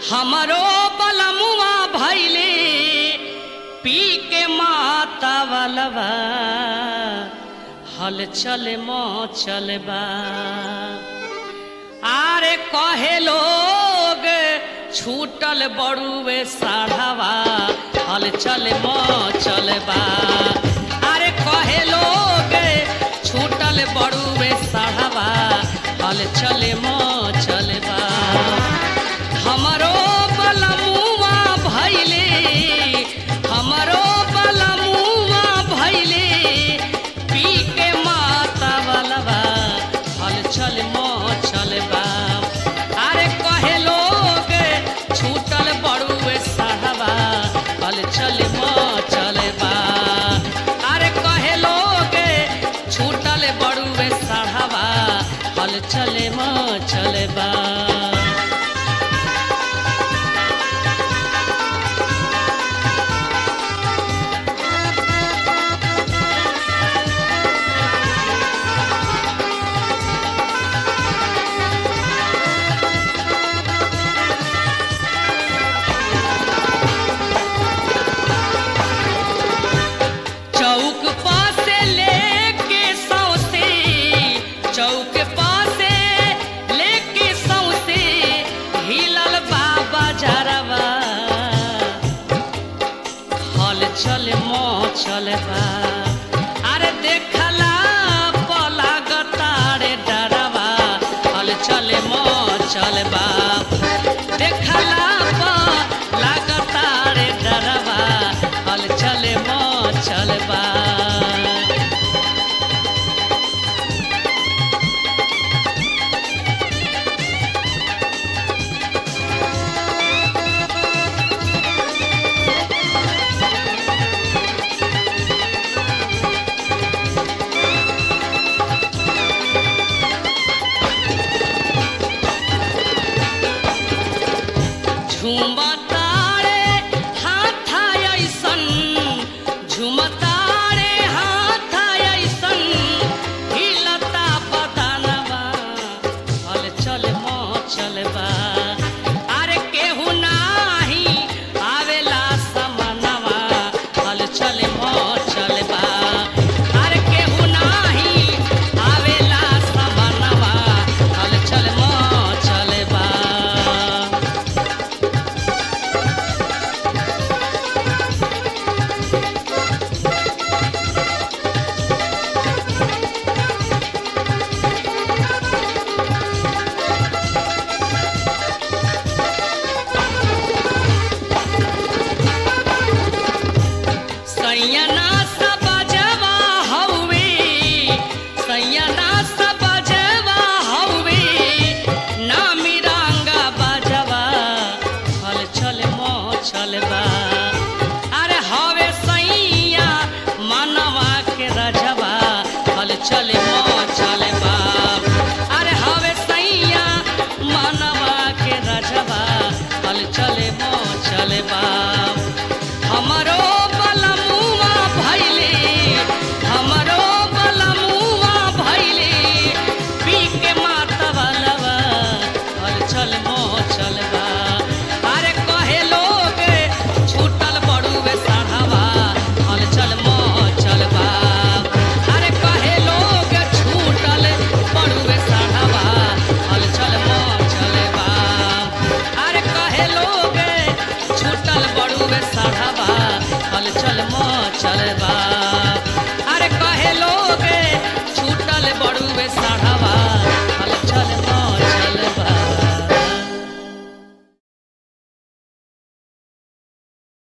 हमरो बलमुआ भैले पी के माता वालवा हल चल मो चलबा आरे कहे लोग छूटल बड़ुए साढ़ावा हल चल मो चलबा अरे कहे लोग छूटल बड़ुए साढ़ावा हल चल मो चलबा हमरो बलमुआ भैले हमरो बलमुआ भैले पी के माता बलबा हल चल मो चलबा अरे कहे लोग छूटल बड़ुए साहबा हल चल मो चलबा अरे कहे लोग छूटल बड़ुए साहबा हल चल मो चलबा चौक पासे लेके सौसे चौक पासे लेके सौसे हिलल बाबा जरवा हल चल मो चलबा